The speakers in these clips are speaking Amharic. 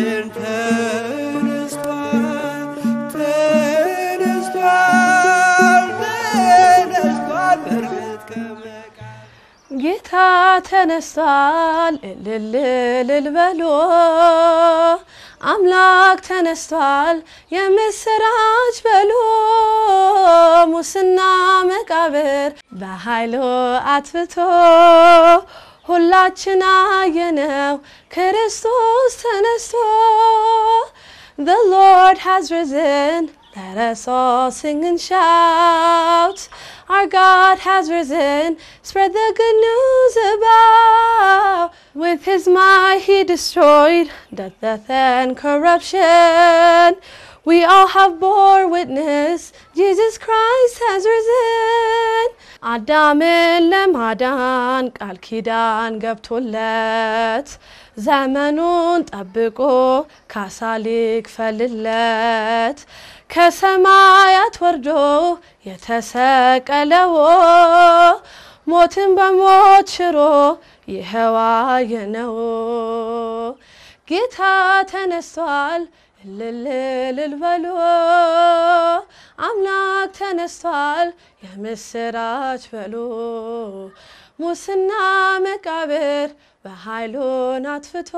ግን ተነስቷል ተነስቷል ተነስቷል በእርግጥ ከመቃብር ጌታ ተነስቷል እልል እልል በሉ አምላክ ተነስቷል የምስራች በሉ ሙስና መቃብር በኃይሉ አትፍቶ ሁላችን አየነው ክርስቶስ ተነስቶ The Lord has risen. Let us all sing and shout. Our God has risen. Spread the good news about. With his might he destroyed death, death and corruption. We all have bore witness. Jesus Christ has risen. አዳምን ለማዳን ቃል ኪዳን ገብቶለት ዘመኑን ጠብቆ ካሳ ሊክፈልለት ከሰማያት ወርዶ የተሰቀለው ሞትን በሞት ሽሮ ይኸው አየነው። ጌታ ተነስቷል እልል እልል በሉ አምላክ ተነስቷል የምስራች በሉ ሙስና መቃብር በኃይሉን አትፍቶ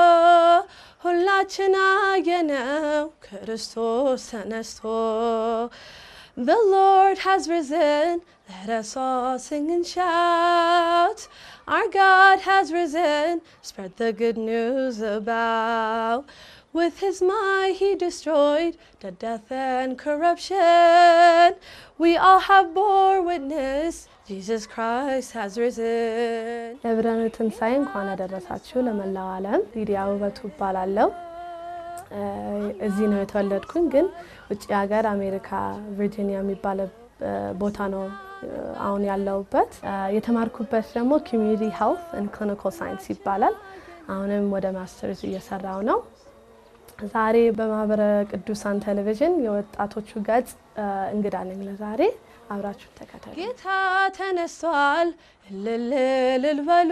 ሁላችን አየነው ክርስቶስ ተነስቶ The Lord has risen. Let us all sing and shout. Our God has risen. Spread the good news about. With his might he destroyed the death and corruption. We all have bore witness. Jesus Christ has risen. ለብርሃነ ትንሣኤ እንኳን አደረሳችሁ ለመላው ዓለም። ሊዲያ ውበቱ እባላለሁ። እዚህ ነው የተወለድኩኝ፣ ግን ውጭ ሀገር አሜሪካ ቨርጂኒያ የሚባለ ቦታ ነው አሁን ያለሁበት። የተማርኩበት ደግሞ ኮሚዩኒቲ ሄልት ኤንድ ክሊኒካል ሳይንስ ይባላል። አሁንም ወደ ማስተርስ እየሰራው ነው። ዛሬ በማህበረ ቅዱሳን ቴሌቪዥን የወጣቶቹ ገጽ እንግዳ ነኝ። ለዛሬ አብራችሁ ተከተሉ። ጌታ ተነስቷል እልል እልል በሉ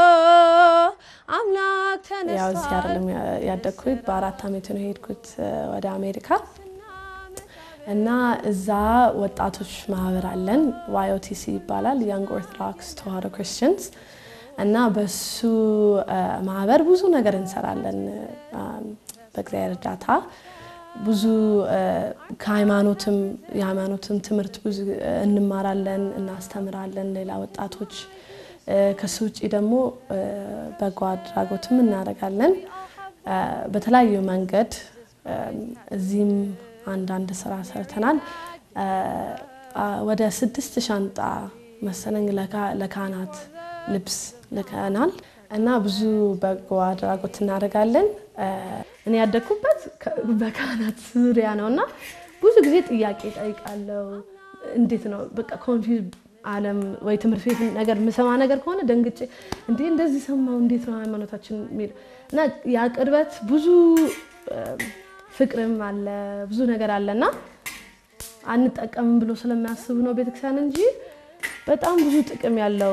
አምላክ ተነስቷል። ያው እዚህ አይደለም ያደግኩት፣ በአራት አመት ነው የሄድኩት ወደ አሜሪካ እና እዛ ወጣቶች ማህበር አለን። ዋይኦቲሲ ይባላል ያንግ ኦርቶዶክስ ተዋህዶ ክርስቲያንስ እና በሱ ማህበር ብዙ ነገር እንሰራለን በእግዚአብሔር እርዳታ ብዙ ከሃይማኖትም የሃይማኖትም ትምህርት ብዙ እንማራለን፣ እናስተምራለን ሌላ ወጣቶች። ከሱ ውጭ ደግሞ በጎ አድራጎትም እናደርጋለን በተለያዩ መንገድ። እዚህም አንዳንድ ስራ ሰርተናል። ወደ ስድስት ሻንጣ መሰለኝ ለካህናት ልብስ ልከናል እና ብዙ በጎ አድራጎት እናደርጋለን። እኔ ያደግኩበት በካህናት ዙሪያ ነው እና ብዙ ጊዜ ጥያቄ ጠይቃለሁ። እንዴት ነው በቃ ኮንፊውዝ ዓለም ወይ ትምህርት ቤት ነገር የምሰማ ነገር ከሆነ ደንግጬ እንዴ እንደዚህ ሰማው እንዴት ነው ሃይማኖታችን የሚል እና ያ ቅርበት ብዙ ፍቅርም አለ ብዙ ነገር አለ እና አንጠቀምም ብሎ ስለሚያስቡ ነው ቤተክርስቲያን እንጂ በጣም ብዙ ጥቅም ያለው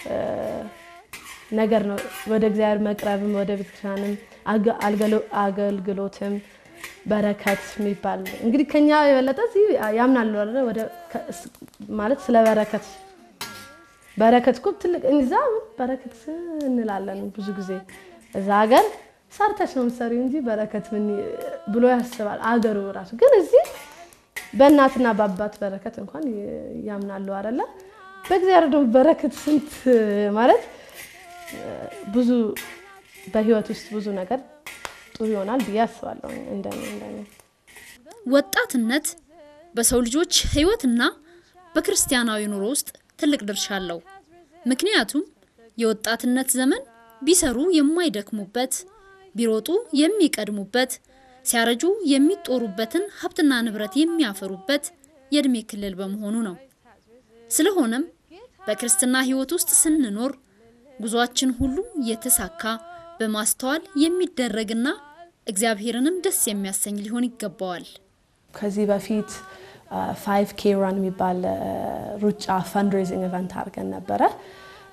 ነገር ነው። ወደ እግዚአብሔር መቅረብም ወደ ቤተክርስቲያንም አገልግሎትም በረከት የሚባል እንግዲህ ከኛ የበለጠ እዚህ ያምናሉ አይደለ? ወደ ማለት ስለ በረከት በረከት እኮ ትልቅ እዛ በረከት እንላለን ብዙ ጊዜ እዛ ሀገር ሰርተሽ ነው የምትሰሪው እንጂ በረከት ምን ብሎ ያስባል አገሩ ራሱ። ግን እዚህ በእናትና በአባት በረከት እንኳን ያምናሉ አይደለ? በእግዚአብሔር ደግሞ በረከት ስንት ማለት ብዙ በህይወት ውስጥ ብዙ ነገር ጥሩ ይሆናል ብዬ አስባለሁ። እንደኔ እንደኔ ወጣትነት በሰው ልጆች ህይወትና በክርስቲያናዊ ኑሮ ውስጥ ትልቅ ድርሻ አለው። ምክንያቱም የወጣትነት ዘመን ቢሰሩ የማይደክሙበት፣ ቢሮጡ የሚቀድሙበት፣ ሲያረጁ የሚጦሩበትን ሀብትና ንብረት የሚያፈሩበት የእድሜ ክልል በመሆኑ ነው። ስለሆነም በክርስትና ህይወት ውስጥ ስንኖር ጉዟችን ሁሉ የተሳካ በማስተዋል የሚደረግና እግዚአብሔርንም ደስ የሚያሰኝ ሊሆን ይገባዋል። ከዚህ በፊት ፋይቭ ኬ ራን የሚባል ሩጫ ፈንድሬዚንግ ኢቨንት አድርገን ነበረ።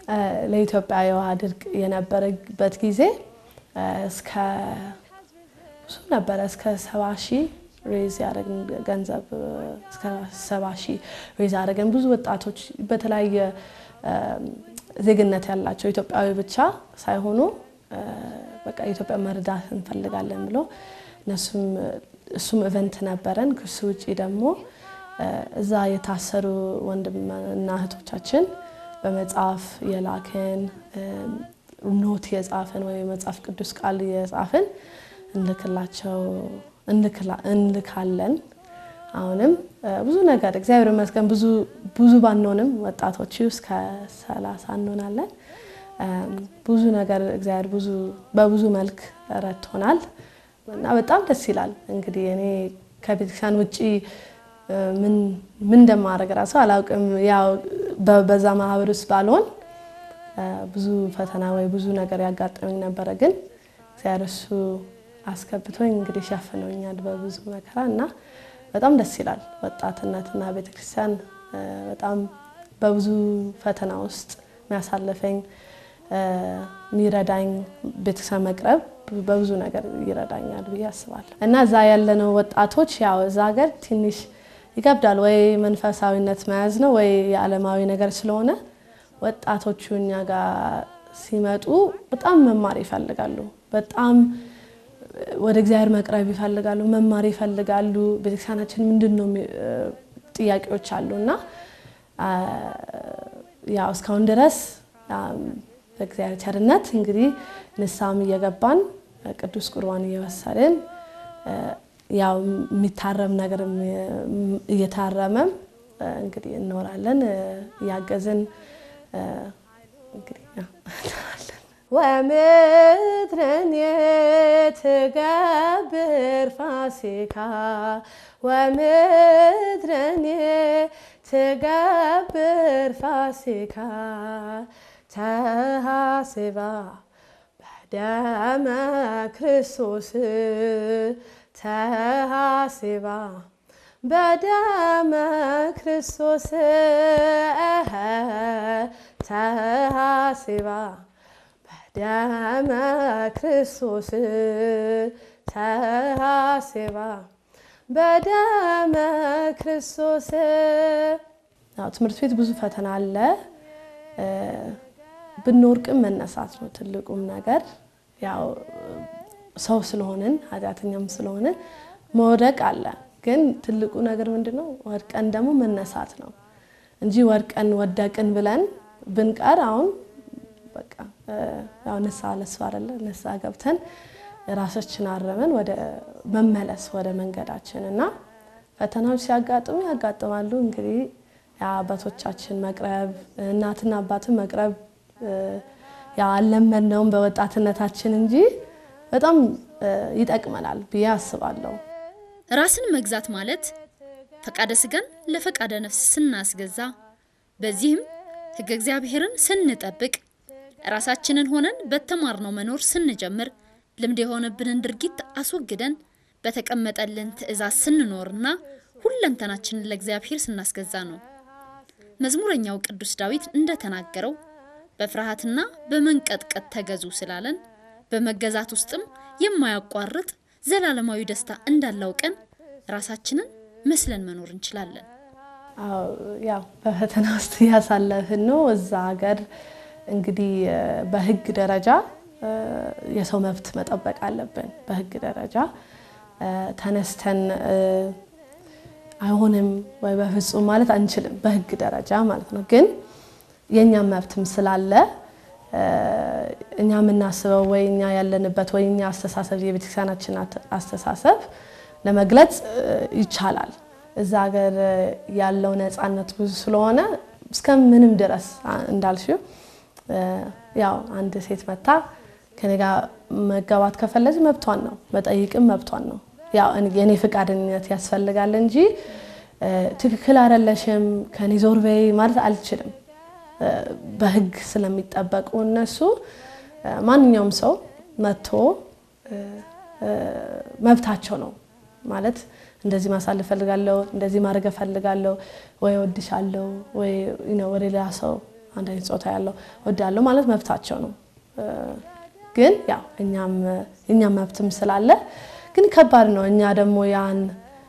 ለኢትዮጵያ የውሃ ድርቅ የነበረበት ጊዜ እስከ ብዙ ነበረ እስከ ሰባ ሺህ ሬዝ ያደረግን ገንዘብ እስከ ሰባ ሺህ ሬዝ ያደረግን ብዙ ወጣቶች በተለያየ ዜግነት ያላቸው ኢትዮጵያዊ ብቻ ሳይሆኑ በቃ ኢትዮጵያ መርዳት እንፈልጋለን ብሎ እነሱም እሱም ኢቨንት ነበረን። ከሱ ውጭ ደግሞ እዛ የታሰሩ ወንድምና እህቶቻችን በመጽሐፍ የላክን ኖት የጻፍን ወይ መጽሐፍ ቅዱስ ቃል የጻፍን እንልክላቸው እንልካለን። አሁንም ብዙ ነገር እግዚአብሔር ይመስገን ብዙ ብዙ ባንሆንም ወጣቶች እስከ ሰላሳ እንሆናለን። ብዙ ነገር እግዚአብሔር ብዙ በብዙ መልክ ረድቶናል እና በጣም ደስ ይላል። እንግዲህ እኔ ከቤተክርስቲያን ውጭ ምን እንደማደርግ ራሱ አላውቅም። ያው በዛ ማህበር ውስጥ ባልሆን ብዙ ፈተና ወይ ብዙ ነገር ያጋጠመኝ ነበረ። ግን እግዚአብሔር እሱ አስገብቶኝ እንግዲህ ሸፍነውኛል በብዙ መከራ እና በጣም ደስ ይላል። ወጣትነትና ቤተክርስቲያን በጣም በብዙ ፈተና ውስጥ የሚያሳልፈኝ የሚረዳኝ ቤተክርስቲያን መቅረብ በብዙ ነገር ይረዳኛል ብዬ አስባለሁ እና እዛ ያለነው ወጣቶች ያው እዛ ሀገር ትንሽ ይከብዳል። ወይ መንፈሳዊነት መያዝ ነው ወይ የዓለማዊ ነገር ስለሆነ ወጣቶቹ እኛ ጋር ሲመጡ በጣም መማር ይፈልጋሉ። በጣም ወደ እግዚአብሔር መቅረብ ይፈልጋሉ፣ መማር ይፈልጋሉ። ቤተክርስቲያናችን ምንድን ነው ጥያቄዎች አሉ እና ያው እስካሁን ድረስ በእግዚአብሔር ቸርነት እንግዲህ ንስሐም እየገባን ቅዱስ ቁርባን እየወሰድን ያው የሚታረም ነገር እየታረመም እንግዲህ እንኖራለን እያገዝን እንግዲህ ወምድርን የትገብር ፋሲካ ወምድርን የትገብር ፋሲካ ተሃስባ በደመ ክርስቶስ ተሃስባ በደመ ክርስቶስ ተሃስባ በደመ ክርስቶስ ተሃስባ በደመ ክርስቶስ። ትምህርት ቤት ብዙ ፈተና አለ። ብንወርቅም መነሳት ነው ትልቁም ነገር። ያው ሰው ስለሆንን ኃጢአተኛም ስለሆንን መውደቅ አለ። ግን ትልቁ ነገር ምንድን ነው? ወድቀን ደግሞ መነሳት ነው እንጂ ወድቀን ወደቅን ብለን ብንቀር አሁን በቃ ያው ንስሐ ለሱ አይደለ ንስሐ ገብተን ራሳችን አረመን ወደ መመለስ ወደ መንገዳችን እና ፈተናዎች ሲያጋጥሙ ያጋጥማሉ። እንግዲህ የአባቶቻችን መቅረብ እናትና አባትን መቅረብ ያለመድነውም በወጣትነታችን እንጂ በጣም ይጠቅመናል ብዬ አስባለሁ። ራስን መግዛት ማለት ፈቃደ ስጋን ለፈቃደ ነፍስ ስናስገዛ፣ በዚህም ሕገ እግዚአብሔርን ስንጠብቅ፣ ራሳችንን ሆነን በተማርነው መኖር ስንጀምር፣ ልምድ የሆነብንን ድርጊት አስወግደን በተቀመጠልን ትእዛዝ ስንኖርና ሁለንተናችንን ለእግዚአብሔር ስናስገዛ ነው። መዝሙረኛው ቅዱስ ዳዊት እንደተናገረው በፍርሃትና በመንቀጥቀጥ ተገዙ ስላለን በመገዛት ውስጥም የማያቋርጥ ዘላለማዊ ደስታ እንዳላውቀን ራሳችንን መስለን መኖር እንችላለን። ያው በፈተና ውስጥ እያሳለፍን ነው። እዛ ሀገር እንግዲህ በህግ ደረጃ የሰው መብት መጠበቅ አለብን። በህግ ደረጃ ተነስተን አይሆንም ወይ በፍጹም ማለት አንችልም፣ በህግ ደረጃ ማለት ነው። ግን የእኛም መብትም ስላለ እኛ የምናስበው ወይ እኛ ያለንበት ወይ እኛ አስተሳሰብ የቤተክርስቲያናችን አስተሳሰብ ለመግለጽ ይቻላል። እዛ ሀገር ያለው ነፃነት ብዙ ስለሆነ እስከ ምንም ድረስ እንዳልሽው ያው አንድ ሴት መታ ከኔ ጋር መጋባት ከፈለች መብቷን ነው፣ መጠይቅም መብቷን ነው። ያው የኔ ፈቃደኝነት ያስፈልጋል እንጂ ትክክል አይደለሽም ከኔ ዞር በይ ማለት አልችልም። በህግ ስለሚጠበቁ እነሱ ማንኛውም ሰው መጥቶ መብታቸው ነው ማለት እንደዚህ ማሳለፍ ፈልጋለሁ፣ እንደዚህ ማድረግ ፈልጋለሁ፣ ወይ ወድሻለሁ፣ ወይ ወደ ሌላ ሰው አንድ አይነት ጾታ ያለው ወዳለሁ ማለት መብታቸው ነው። ግን ያው እኛም መብትም ስላለ ግን ከባድ ነው። እኛ ደግሞ ያን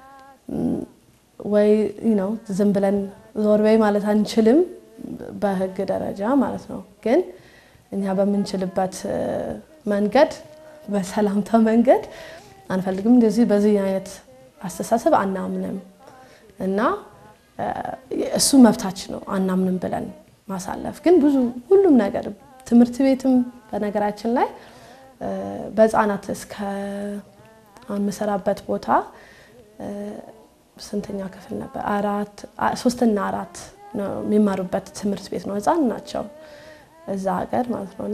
ወይ ነው ዝም ብለን ዞር በይ ማለት አንችልም፣ በህግ ደረጃ ማለት ነው። ግን እኛ በምንችልበት መንገድ በሰላምታ መንገድ አንፈልግም። እንደዚህ በዚህ አይነት አስተሳሰብ አናምንም እና እሱ መብታችን ነው አናምንም ብለን ማሳለፍ። ግን ብዙ ሁሉም ነገር ትምህርት ቤትም በነገራችን ላይ በህፃናት እስከ የምሰራበት ቦታ ስንተኛ ክፍል ነበር? አራት ሶስትና አራት ነው የሚማሩበት ትምህርት ቤት ነው። ህፃን ናቸው እዛ ሀገር ማለት ነው እና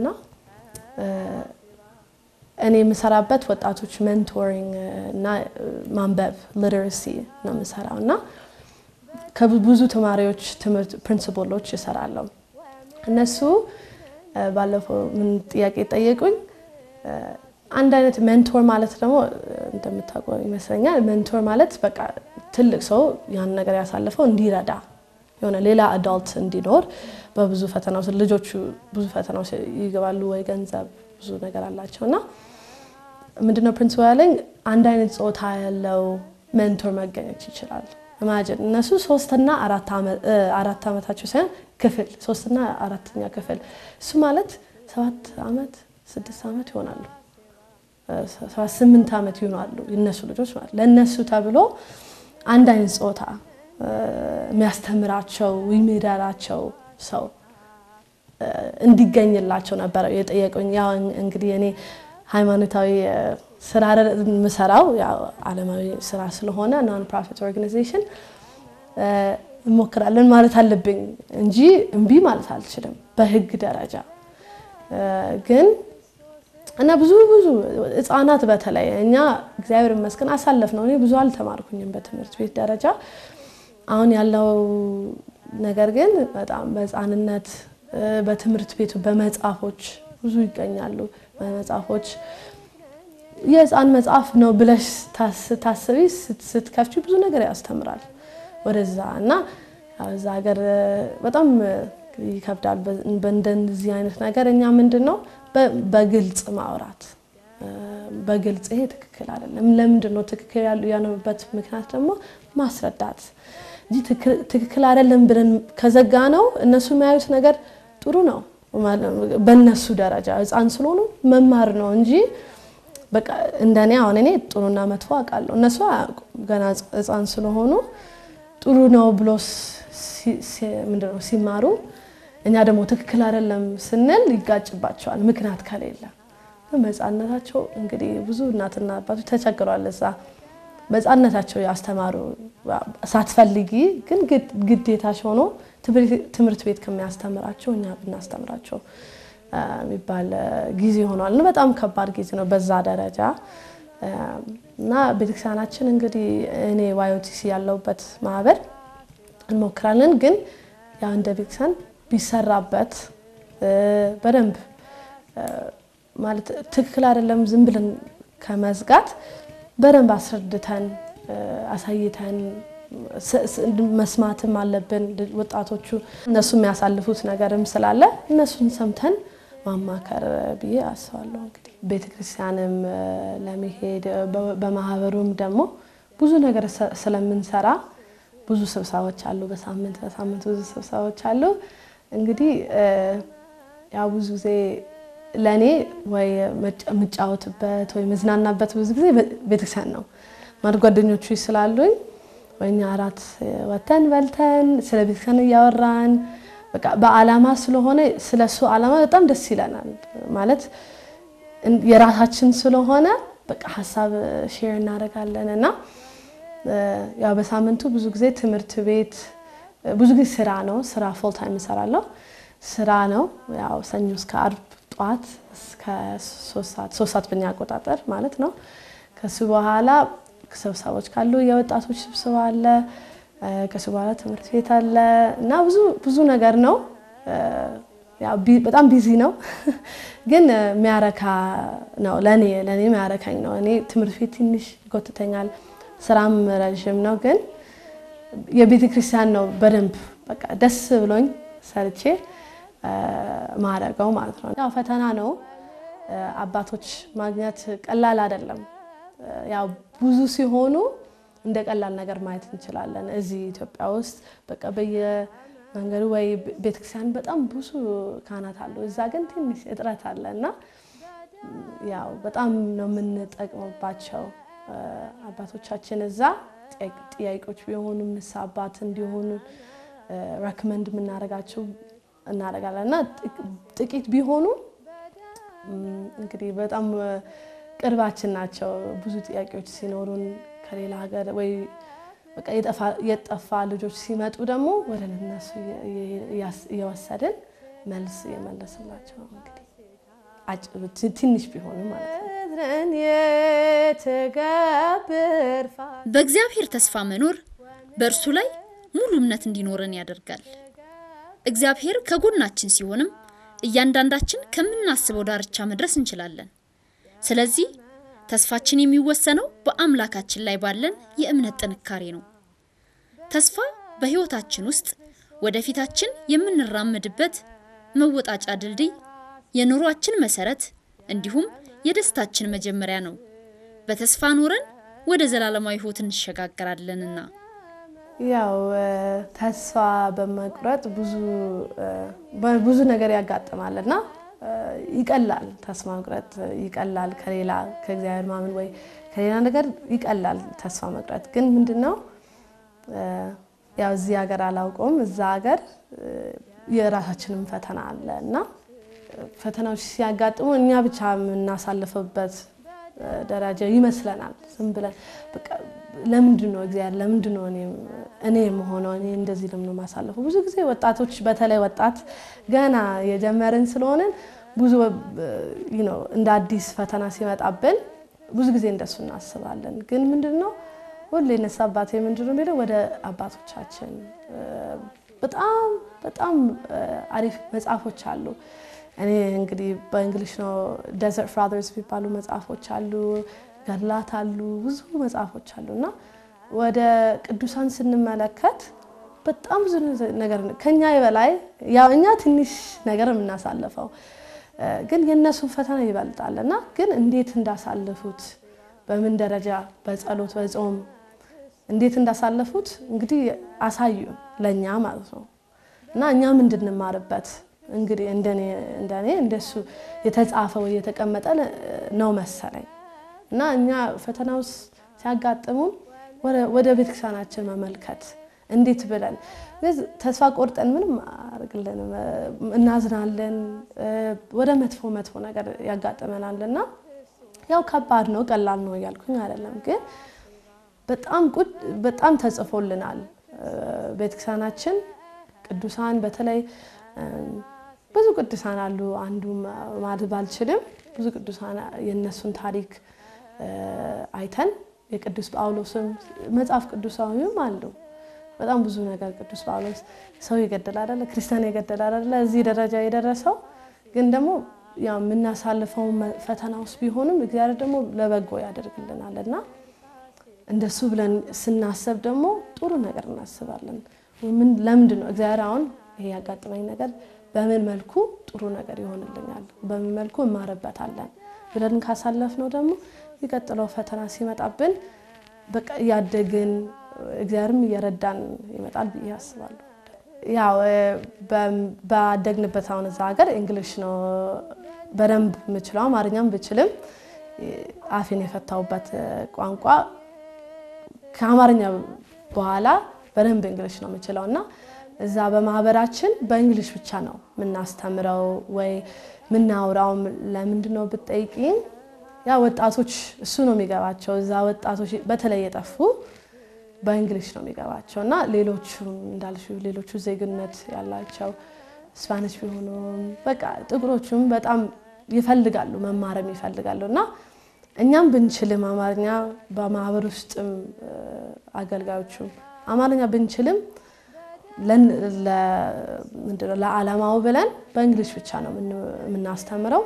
እኔ የምሰራበት ወጣቶች ሜንቶሪንግ እና ማንበብ ሊተረሲ ነው የምሰራው እና ከብዙ ተማሪዎች ትምህርት ፕሪንሲፖሎች ይሰራለሁ። እነሱ ባለፈው ምን ጥያቄ ጠየቁኝ። አንድ አይነት ሜንቶር ማለት ደግሞ እንደምታውቀው ይመስለኛል። ሜንቶር ማለት በቃ ትልቅ ሰው ያን ነገር ያሳለፈው እንዲረዳ የሆነ ሌላ አዳልት እንዲኖር በብዙ ፈተናው ልጆቹ ብዙ ፈተናው ይገባሉ ወይ ገንዘብ ብዙ ነገር አላቸው እና ምንድነው ፕሪንሲፓል ያለኝ አንድ አይነት ጾታ ያለው ሜንቶር መገኘት ይችላል። ኢማጅን እነሱ ሶስትና አራት ዓመታቸው ሳይሆን ክፍል ሶስትና አራተኛ ክፍል እሱ ማለት ሰባት ዓመት ስድስት ዓመት ይሆናሉ ሰባት ስምንት ዓመት ይሆናሉ የነሱ ልጆች ማለት ለእነሱ ተብሎ አንድ አይነት ጾታ የሚያስተምራቸው የሚረዳቸው ሰው እንዲገኝላቸው ነበረ የጠየቁኝ። ያው እንግዲህ እኔ ሃይማኖታዊ ስራ የምሰራው ዓለማዊ ስራ ስለሆነ ናን ፕሮፊት ኦርጋናይዜሽን እንሞክራለን ማለት አለብኝ እንጂ እምቢ ማለት አልችልም በህግ ደረጃ ግን እና ብዙ ብዙ ህፃናት በተለይ እኛ እግዚአብሔር ይመስገን አሳለፍ ነው። እኔ ብዙ አልተማርኩኝም በትምህርት ቤት ደረጃ። አሁን ያለው ነገር ግን በጣም በህፃንነት በትምህርት ቤቱ በመጽሐፎች ብዙ ይገኛሉ። በመጽሐፎች የህፃን መጽሐፍ ነው ብለሽ ታስቢ ስትከፍቺ ብዙ ነገር ያስተምራል ወደዛ እና እዛ ሀገር በጣም ይከብዳል። በእንደዚህ አይነት ነገር እኛ ምንድን ነው በግልጽ ማውራት በግልጽ ይሄ ትክክል አይደለም፣ ለምንድን ነው ትክክል ያለበት ምክንያት ደግሞ ማስረዳት እንጂ ትክክል አይደለም ብለን ከዘጋ ነው እነሱ የሚያዩት ነገር ጥሩ ነው በእነሱ ደረጃ ህፃን ስለሆኑ መማር ነው እንጂ በቃ እንደኔ አሁን እኔ ጥሩና መጥፎ አውቃለሁ፣ እነሱ አያውቁም ገና ህፃን ስለሆኑ ጥሩ ነው ብሎ ምንድነው ሲማሩ እኛ ደግሞ ትክክል አይደለም ስንል ይጋጭባቸዋል፣ ምክንያት ከሌለ። በህፃንነታቸው እንግዲህ ብዙ እናትና አባቶች ተቸግረዋል። እዛ በህፃንነታቸው ያስተማሩ ሳትፈልጊ ግን ግዴታሽ ሆኖ ትምህርት ቤት ከሚያስተምራቸው እኛ ብናስተምራቸው የሚባል ጊዜ ሆኗል። በጣም ከባድ ጊዜ ነው በዛ ደረጃ እና ቤተክርስቲያናችን እንግዲህ እኔ ዋዮቲሲ ያለውበት ማህበር እንሞክራለን ግን ያው እንደ ቤተክርስቲያን ቢሰራበት በደንብ ማለት ትክክል አይደለም ዝም ብለን ከመዝጋት በደንብ አስረድተን አሳይተን መስማትም አለብን። ወጣቶቹ እነሱ የሚያሳልፉት ነገርም ስላለ እነሱን ሰምተን ማማከር ብዬ አስባለሁ። እንግዲህ ቤተክርስቲያንም ለመሄድ በማህበሩም ደግሞ ብዙ ነገር ስለምንሰራ ብዙ ስብሰባዎች አሉ። በሳምንት በሳምንት ብዙ ስብሰባዎች አሉ። እንግዲህ ያው ብዙ ጊዜ ለእኔ ወይ የምጫወትበት ወይ መዝናናበት ብዙ ጊዜ ቤተክርስቲያን ነው ማለት ጓደኞቹ ስላሉኝ ወይ እኛ እራት ወተን በልተን ስለ ቤተክርስቲያን እያወራን በቃ በዓላማ ስለሆነ ስለ እሱ ዓላማ በጣም ደስ ይለናል። ማለት የራሳችን ስለሆነ በቃ ሀሳብ ሼር እናደርጋለን እና ያው በሳምንቱ ብዙ ጊዜ ትምህርት ቤት ብዙ ጊዜ ስራ ነው። ስራ ፉል ታይም እሰራለሁ። ስራ ነው ያው ሰኞ እስከ አርብ ጠዋት እስከ ሶስት ሰዓት ሶስት ሰዓት በኛ አቆጣጠር ማለት ነው። ከሱ በኋላ ስብሰቦች ካሉ የወጣቶች ስብሰባ አለ። ከሱ በኋላ ትምህርት ቤት አለ እና ብዙ ብዙ ነገር ነው። በጣም ቢዚ ነው፣ ግን የሚያረካ ነው። ለእኔ ለእኔ የሚያረካኝ ነው። እኔ ትምህርት ቤት ትንሽ ይጎትተኛል፣ ስራም ረዥም ነው። ግን የቤተ ክርስቲያን ነው በደንብ በቃ ደስ ብሎኝ ሰርቼ ማረገው ማለት ነው። ያው ፈተና ነው። አባቶች ማግኘት ቀላል አይደለም። ያው ብዙ ሲሆኑ እንደ ቀላል ነገር ማየት እንችላለን። እዚህ ኢትዮጵያ ውስጥ በቃ በየመንገዱ ወይ ቤተክርስቲያን በጣም ብዙ ካህናት አሉ። እዛ ግን ትንሽ እጥረት አለ እና ያው በጣም ነው የምንጠቅምባቸው አባቶቻችን እዛ ጥያቄዎች ቢሆኑ ንስሐ አባት እንዲሆኑ ረክመንድ የምናደርጋቸው እናደርጋለን እና ጥቂት ቢሆኑ እንግዲህ በጣም ቅርባችን ናቸው። ብዙ ጥያቄዎች ሲኖሩን ከሌላ ሀገር ወይ በቃ የጠፋ ልጆች ሲመጡ ደግሞ ወደ እነሱ እየወሰድን መልስ እየመለስላቸው እንግዲህ ትንሽ ቢሆኑ ማለት ነው። በእግዚአብሔር ተስፋ መኖር በእርሱ ላይ ሙሉ እምነት እንዲኖረን ያደርጋል። እግዚአብሔር ከጎናችን ሲሆንም እያንዳንዳችን ከምናስበው ዳርቻ መድረስ እንችላለን። ስለዚህ ተስፋችን የሚወሰነው በአምላካችን ላይ ባለን የእምነት ጥንካሬ ነው። ተስፋ በሕይወታችን ውስጥ ወደፊታችን የምንራመድበት መወጣጫ ድልድይ፣ የኑሯችን መሰረት እንዲሁም የደስታችን መጀመሪያ ነው። በተስፋ ኖረን ወደ ዘላለማዊ ሕይወት እንሸጋገራለንና ያው ተስፋ በመቁረጥ ብዙ ብዙ ነገር ያጋጥማል እና ይቀላል። ተስፋ መቁረጥ ይቀላል። ከሌላ ከእግዚአብሔር ማመን ወይ ከሌላ ነገር ይቀላል ተስፋ መቁረጥ። ግን ምንድን ነው ያው እዚህ ሀገር አላውቀውም፣ እዛ ሀገር የራሳችንም ፈተና አለ እና ፈተናዎች ሲያጋጥሙ እኛ ብቻ የምናሳልፍበት ደረጃ ይመስለናል። ዝም ብለን በቃ ለምንድን ነው እግዚአብሔር ለምንድን ነው እኔ የምሆነው እኔ እንደዚህ ለምን ማሳለፈው? ብዙ ጊዜ ወጣቶች በተለይ ወጣት ገና የጀመርን ስለሆንን ብዙ እንደ አዲስ ፈተና ሲመጣብን ብዙ ጊዜ እንደሱ እናስባለን። ግን ምንድን ነው ሁሌ ነሳ አባቴ ምንድን ነው የሚለው ወደ አባቶቻችን በጣም በጣም አሪፍ መጽሐፎች አሉ። እኔ እንግዲህ በእንግሊሽ ነው ደዘርት ፋዘርስ የሚባሉ መጽሐፎች አሉ፣ ገድላት አሉ፣ ብዙ መጽሐፎች አሉ እና ወደ ቅዱሳን ስንመለከት በጣም ብዙ ነገር ከኛ በላይ ያው እኛ ትንሽ ነገር የምናሳልፈው ግን የእነሱን ፈተና ይበልጣል እና ግን እንዴት እንዳሳለፉት በምን ደረጃ በጸሎት በጾም እንዴት እንዳሳለፉት እንግዲህ አሳዩ ለእኛ ማለት ነው እና እኛም እንድንማርበት እንግዲህ እንደኔ እንደኔ እንደሱ የተጻፈ ወይ የተቀመጠ ነው መሰለኝ እና እኛ ፈተና ውስጥ ሲያጋጥሙን ወደ ቤተክርስቲያናችን መመልከት እንዴት ብለን ተስፋ ቆርጠን ምንም አያደርግልንም፣ እናዝናለን። ወደ መጥፎ መጥፎ ነገር ያጋጥመናል እና ያው ከባድ ነው ቀላል ነው እያልኩኝ አይደለም፣ ግን በጣም በጣም ተጽፎልናል ቤተክርስቲያናችን ቅዱሳን በተለይ ብዙ ቅዱሳን አሉ። አንዱ ማለት ባልችልም ብዙ ቅዱሳን የእነሱን ታሪክ አይተን የቅዱስ ጳውሎስም መጽሐፍ ቅዱሳዊም አሉ። በጣም ብዙ ነገር ቅዱስ ጳውሎስ ሰው ይገደል አይደለ? ክርስቲያን ይገደል አይደለ? እዚህ ደረጃ የደረሰው ግን ደግሞ ያው የምናሳልፈው ፈተና ውስጥ ቢሆንም እግዚአብሔር ደግሞ ለበጎ ያደርግልናል እና እንደሱ ብለን ስናስብ ደግሞ ጥሩ ነገር እናስባለን። ለምንድን ነው እግዚአብሔር አሁን ይሄ ያጋጥመኝ ነገር በምን መልኩ ጥሩ ነገር ይሆንልኛል፣ በምን መልኩ እማርበታለን ብለን ካሳለፍነው ደግሞ የሚቀጥለው ፈተና ሲመጣብን በቃ እያደግን እግዚአብሔርም እየረዳን ይመጣል ብዬ አስባለሁ። ያው ባደግንበት አሁን እዛ ሀገር እንግሊሽ ነው በደንብ የምችለው። አማርኛም ብችልም አፌን የፈታሁበት ቋንቋ ከአማርኛ በኋላ በደንብ እንግሊሽ ነው የምችለው እና እዛ በማህበራችን በእንግሊሽ ብቻ ነው የምናስተምረው ወይ ምናውራው። ለምንድን ነው ብትጠይቂኝ፣ ያ ወጣቶች እሱ ነው የሚገባቸው። እዛ ወጣቶች በተለይ የጠፉ በእንግሊሽ ነው የሚገባቸው እና ሌሎቹ እንዳልሽው ሌሎቹ ዜግነት ያላቸው ስፓኒሽ ቢሆኑም በቃ ጥቁሮቹም በጣም ይፈልጋሉ መማርም ይፈልጋሉ እና እኛም ብንችልም አማርኛ በማህበር ውስጥም አገልጋዮቹም አማርኛ ብንችልም ለዓላማው ብለን በእንግሊሽ ብቻ ነው የምናስተምረው።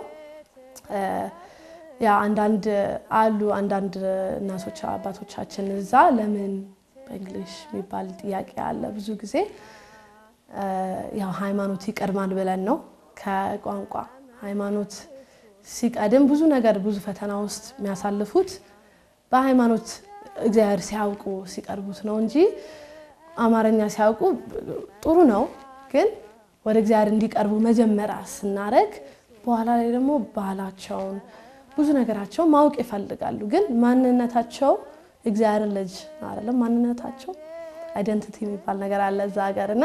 ያ አንዳንድ አሉ አንዳንድ እናቶች አባቶቻችን እዛ ለምን በእንግሊሽ የሚባል ጥያቄ አለ። ብዙ ጊዜ ያው ሃይማኖት ይቀድማል ብለን ነው ከቋንቋ ሃይማኖት ሲቀድም ብዙ ነገር ብዙ ፈተና ውስጥ የሚያሳልፉት በሃይማኖት እግዚአብሔር ሲያውቁ ሲቀርቡት ነው እንጂ አማርኛ ሲያውቁ ጥሩ ነው፣ ግን ወደ እግዚአብሔር እንዲቀርቡ መጀመሪያ ስናደርግ በኋላ ላይ ደግሞ ባህላቸውን ብዙ ነገራቸውን ማወቅ ይፈልጋሉ። ግን ማንነታቸው እግዚአብሔር ልጅ አይደለም። ማንነታቸው አይደንቲቲ የሚባል ነገር አለ እዛ ሀገር እና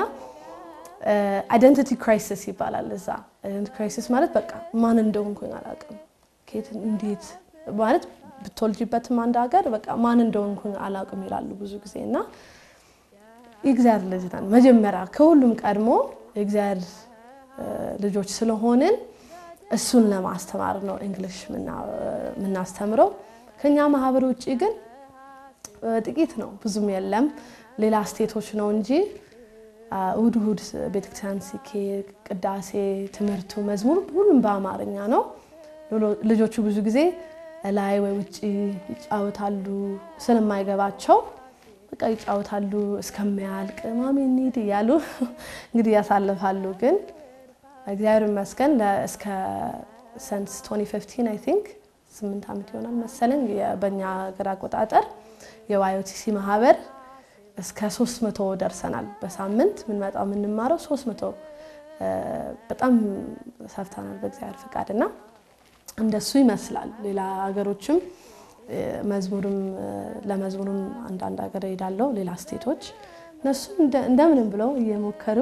አይደንቲቲ ክራይሲስ ይባላል እዛ። አይደንቲቲ ክራይሲስ ማለት በቃ ማን እንደሆንኩኝ አላውቅም፣ ከየት እንዴት ማለት ብትወልጅበትም አንድ ሀገር በቃ ማን እንደሆንኩኝ አላውቅም ይላሉ ብዙ ጊዜ እና የእግዚአብሔር ልጅ ነን። መጀመሪያ ከሁሉም ቀድሞ የእግዚአብሔር ልጆች ስለሆንን እሱን ለማስተማር ነው እንግሊሽ የምናስተምረው። ከኛ ማህበር ውጭ ግን ጥቂት ነው፣ ብዙም የለም። ሌላ ስቴቶች ነው እንጂ እሁድ እሁድ ቤተክርስቲያን ሲኬድ ቅዳሴ፣ ትምህርቱ፣ መዝሙር ሁሉም በአማርኛ ነው። ልጆቹ ብዙ ጊዜ ላይ ወይ ውጭ ይጫወታሉ ስለማይገባቸው በቃ ይጫወታሉ እስከሚያልቅ ማሚ እንሂድ እያሉ እንግዲህ ያሳልፋሉ። ግን እግዚአብሔር ይመስገን እስከ ሰንስ 2015 አይ ቲንክ ስምንት ዓመት ይሆናል መሰለኝ በእኛ ሀገር አቆጣጠር የዋዮቲሲ ማህበር እስከ 300 ደርሰናል። በሳምንት የምንመጣው የምንማረው 300 በጣም ሰርተናል በእግዚአብሔር ፍቃድ እና እንደሱ ይመስላል። ሌላ ሀገሮችም መዝሙርም ለመዝሙርም አንዳንድ ሀገር ሄዳለው ሌላ ስቴቶች እነሱ እንደምንም ብለው እየሞከሩ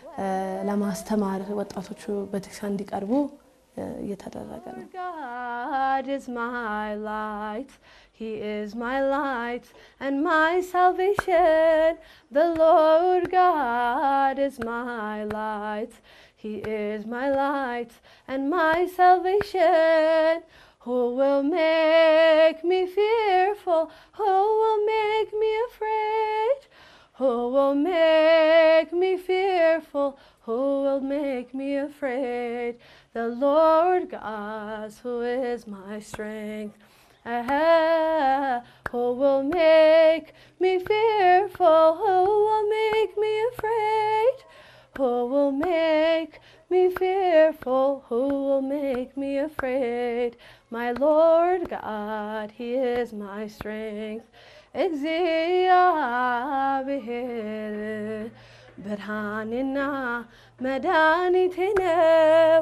ለማስተማር ወጣቶቹ ቤተክርስቲያን እንዲቀርቡ እየተደረገ ነው። God is my light. He is my light and my salvation. The Lord God is my light. He is my light and my salvation. Who will make me fearful? Who will make me afraid? Who will make me fearful? Who will make me afraid? The Lord God, who is my strength. Ah, who will make me fearful? Who will make me afraid? Who will make me fearful? Who will make me afraid? My Lord God, He is my strength. እግዚአብሔር ብርሃንና መድኃኒቴ ነው።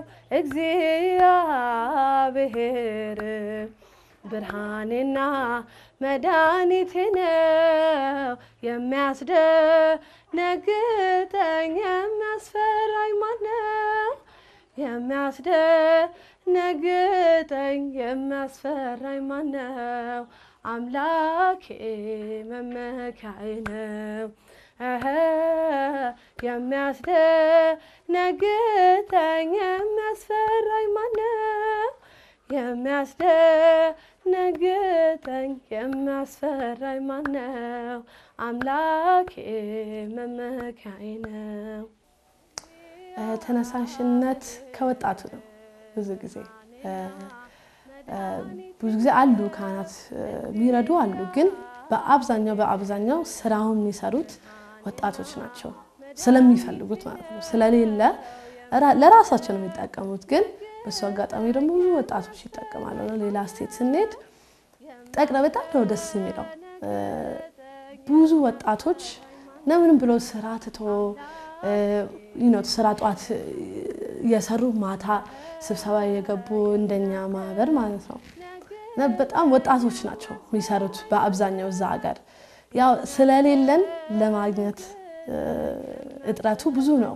እግዚአብሔር ብርሃንና መድኃኒቴ ነው። የሚያስደነግጠኝ የሚያስፈራኝ ማነው? የሚያስደነግጠኝ የሚያስፈራኝ ማነው? አምላኬ መመኪያዬ ነው። እህ የሚያስደነግጠኝ የሚያስፈራኝ ማነው? የሚያስደነግጠኝ የሚያስፈራኝ ማነው? አምላኬ መመኪያዬ ነው። ተነሳሽነት ከወጣቱ ነው። ብዙ ጊዜ ብዙ ጊዜ አሉ ካህናት የሚረዱ አሉ፣ ግን በአብዛኛው በአብዛኛው ስራውን የሚሰሩት ወጣቶች ናቸው። ስለሚፈልጉት ማለት ነው። ስለሌለ ለራሳቸው ነው የሚጠቀሙት። ግን በሱ አጋጣሚ ደግሞ ብዙ ወጣቶች ይጠቀማሉ። ሌላ ስቴት ስንሄድ ጠቅረ በጣም ነው ደስ የሚለው። ብዙ ወጣቶች ለምንም ብሎ ስራ ትቶ ስራ ጧት እየሰሩ ማታ ስብሰባ እየገቡ እንደኛ ማህበር ማለት ነው። በጣም ወጣቶች ናቸው የሚሰሩት በአብዛኛው እዛ ሀገር። ያው ስለሌለን ለማግኘት እጥረቱ ብዙ ነው።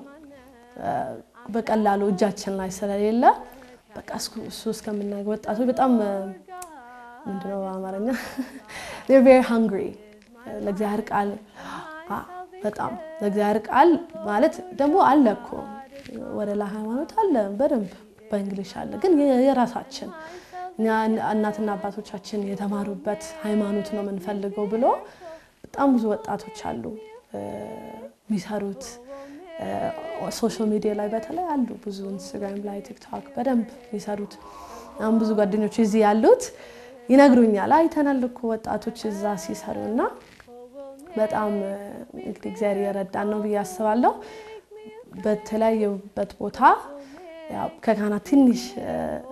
በቀላሉ እጃችን ላይ ስለሌለ በቃ እሱ እስከምናገ ወጣቶች በጣም ምንድነው በአማርኛ ቬሪ ሃንግሪ ለእግዚአብሔር ቃል በጣም ለእግዚአብሔር ቃል ማለት ደግሞ አለ እኮ ወደ ላይ ሃይማኖት አለ በደንብ በእንግሊሽ አለ፣ ግን የራሳችን እናትና አባቶቻችን የተማሩበት ሃይማኖት ነው የምንፈልገው ብሎ በጣም ብዙ ወጣቶች አሉ የሚሰሩት። ሶሻል ሚዲያ ላይ በተለይ አሉ ብዙ ኢንስታግራም ላይ ቲክቶክ በደንብ የሚሰሩት። አሁን ብዙ ጓደኞች እዚህ ያሉት ይነግሩኛል፣ አይተናል እኮ ወጣቶች እዛ ሲሰሩ እና በጣም እንግዲህ እግዚአብሔር የረዳን ነው ብዬ አስባለሁ። በተለያየበት ቦታ ከካህናት ትንሽ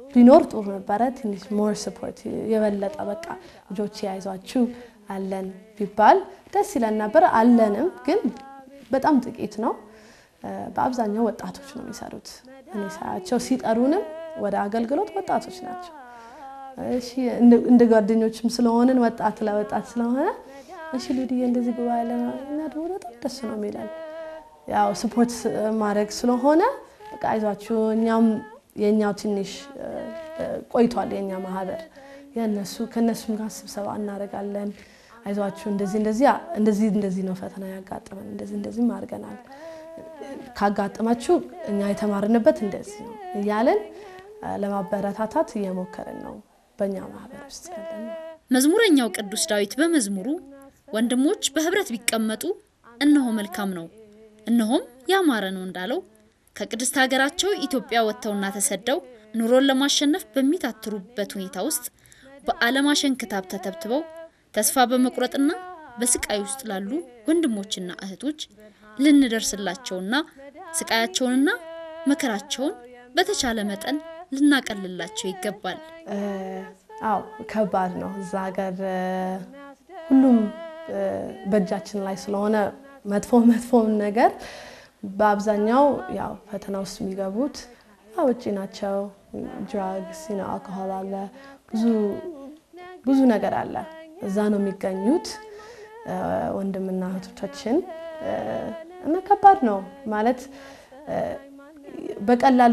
ቢኖር ጥሩ ነበረ። ትንሽ ሞር ስፖርት የበለጠ በቃ ልጆች ያይዟችሁ አለን ቢባል ደስ ይለን ነበር። አለንም ግን በጣም ጥቂት ነው። በአብዛኛው ወጣቶች ነው የሚሰሩት። እኔ ሳያቸው ሲጠሩንም ወደ አገልግሎት ወጣቶች ናቸው። እሺ እንደ ጓደኞችም ስለሆንን ወጣት ለወጣት ስለሆነ እሺ ሉድዬ እንደዚህ ግባ ያለ እና ደግሞ በጣም ደስ ነው የሚለን ያው ስፖርት ማድረግ ስለሆነ በቃ አይዟችሁ እኛም የእኛው ትንሽ ቆይቷል የእኛ ማህበር የእነሱ ከእነሱም ጋር ስብሰባ እናደርጋለን። አይዟችሁ እንደዚህ እንደዚህ እንደዚህ እንደዚህ ነው ፈተና ያጋጥመን እንደዚህ እንደዚህም አድርገናል ካጋጠማችሁ እኛ የተማርንበት እንደዚህ ነው እያለን ለማበረታታት እየሞከርን ነው በእኛ ማህበር ውስጥ ያለን። መዝሙረኛው ቅዱስ ዳዊት በመዝሙሩ ወንድሞች በህብረት ቢቀመጡ እነሆ መልካም ነው እነሆም ያማረ ነው እንዳለው ከቅድስት ሀገራቸው ኢትዮጵያ ወጥተውና ተሰደው ኑሮን ለማሸነፍ በሚታትሩበት ሁኔታ ውስጥ በዓለም አሸንክታብ ተተብትበው ተስፋ በመቁረጥና በስቃይ ውስጥ ላሉ ወንድሞችና እህቶች ልንደርስላቸውና ስቃያቸውንና መከራቸውን በተቻለ መጠን ልናቀልላቸው ይገባል። አዎ ከባድ ነው። እዛ ሀገር ሁሉም በእጃችን ላይ ስለሆነ መጥፎ መጥፎውን ነገር በአብዛኛው ያው ፈተና ውስጥ የሚገቡት ውጭ ናቸው። ድራግስ፣ አልኮሆል አለ፣ ብዙ ብዙ ነገር አለ። እዛ ነው የሚገኙት ወንድምና እህቶቻችን እና ከባድ ነው ማለት በቀላሉ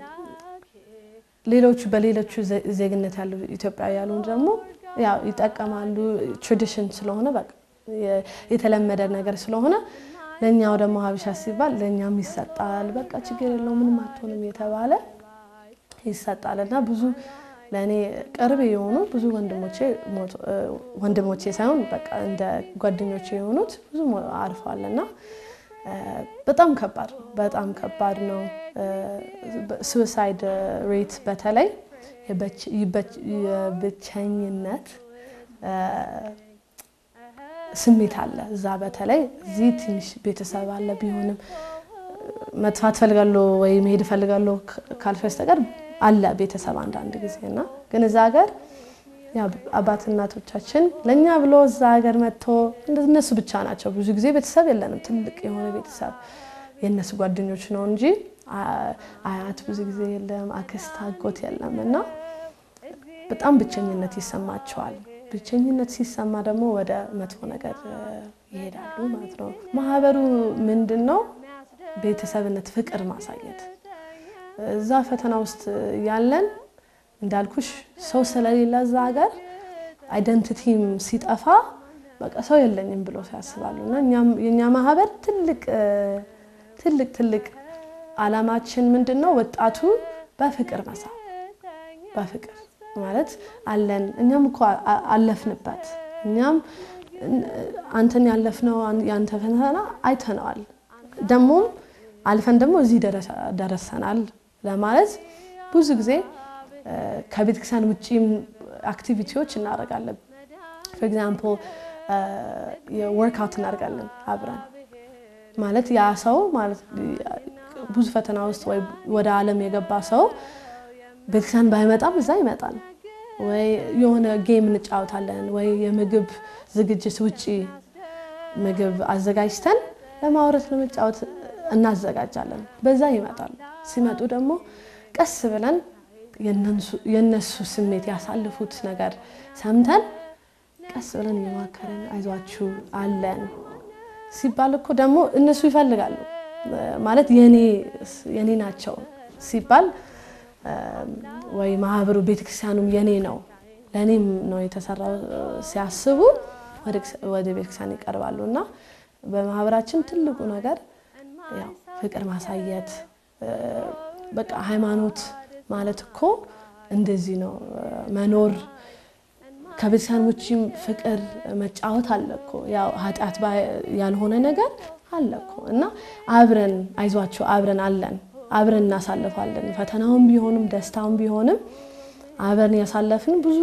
ሌሎቹ በሌሎቹ ዜግነት ያሉ ኢትዮጵያዊ ያሉ ደግሞ ያው ይጠቀማሉ። ትራዲሽን ስለሆነ በቃ የተለመደ ነገር ስለሆነ ለእኛው ደግሞ ሀበሻ ሲባል ለእኛም ይሰጣል። በቃ ችግር የለው ምንም አትሆንም የተባለ ይሰጣል እና ብዙ ለእኔ ቅርብ የሆኑ ብዙ ወንድሞቼ ወንድሞቼ ሳይሆን በቃ እንደ ጓደኞቼ የሆኑት ብዙ አርፈዋል እና በጣም ከባድ ነው። በጣም ከባድ ነው። ሱሳይድ ሬት በተለይ የብቸኝነት ስሜት አለ እዛ በተለይ እዚህ ትንሽ ቤተሰብ አለ ቢሆንም መጥፋት ፈልጋለሁ ወይ መሄድ ፈልጋለሁ ካልሽ በስተቀር አለ ቤተሰብ አንዳንድ ጊዜ እና ግን እዛ ሀገር አባት እናቶቻችን ለእኛ ብሎ እዛ ሀገር መጥቶ እነሱ ብቻ ናቸው። ብዙ ጊዜ ቤተሰብ የለንም። ትልቅ የሆነ ቤተሰብ የእነሱ ጓደኞች ነው እንጂ አያት ብዙ ጊዜ የለም፣ አክስት አጎት የለም እና በጣም ብቸኝነት ይሰማቸዋል። ብቸኝነት ሲሰማ ደግሞ ወደ መጥፎ ነገር ይሄዳሉ ማለት ነው። ማህበሩ ምንድን ነው? ቤተሰብነት፣ ፍቅር ማሳየት እዛ ፈተና ውስጥ ያለን እንዳልኩሽ ሰው ስለሌለ እዛ ሀገር አይደንቲቲም ሲጠፋ በቃ ሰው የለኝም ብሎ ያስባሉ እና የእኛ ማህበር ትልቅ ትልቅ ትልቅ አላማችን ምንድን ነው? ወጣቱ በፍቅር መሳብ በፍቅር ማለት አለን። እኛም እኮ አለፍንበት። እኛም አንተን ያለፍነው የአንተ ፈተና አይተነዋል። ደግሞም አልፈን ደግሞ እዚህ ደረሰናል ለማለት ብዙ ጊዜ ከቤተክርስቲያን ውጭም አክቲቪቲዎች እናደርጋለን። ፎር ኤግዛምፕል ወርክአውት እናደርጋለን አብረን ማለት ያ ሰው ማለት ብዙ ፈተና ውስጥ ወይ ወደ ዓለም የገባ ሰው ቤተክርስቲያን ባይመጣም እዛ ይመጣል። ወይ የሆነ ጌም እንጫወታለን፣ ወይ የምግብ ዝግጅት ውጪ ምግብ አዘጋጅተን ለማውረት ለመጫወት እናዘጋጃለን። በዛ ይመጣሉ። ሲመጡ ደግሞ ቀስ ብለን የነሱ ስሜት ያሳልፉት ነገር ሰምተን ቀስ ብለን እየማከረን አይዟችሁ አለን ሲባል እኮ ደግሞ እነሱ ይፈልጋሉ ማለት የኔ ናቸው ሲባል ወይ ማህበሩ ቤተክርስቲያኑም የኔ ነው ለእኔም ነው የተሰራው ሲያስቡ ወደ ቤተክርስቲያን ይቀርባሉ እና በማህበራችን ትልቁ ነገር ያው ፍቅር ማሳየት በቃ ሃይማኖት ማለት እኮ እንደዚህ ነው መኖር ከቤተክርስቲያን ውጭም ፍቅር መጫወት አለ እኮ ያው ኃጢአት ያልሆነ ነገር አለ እኮ እና አብረን አይዟቸው አብረን አለን አብረን እናሳልፋለን። ፈተናውን ቢሆንም ደስታውን ቢሆንም አብረን ያሳለፍን ብዙ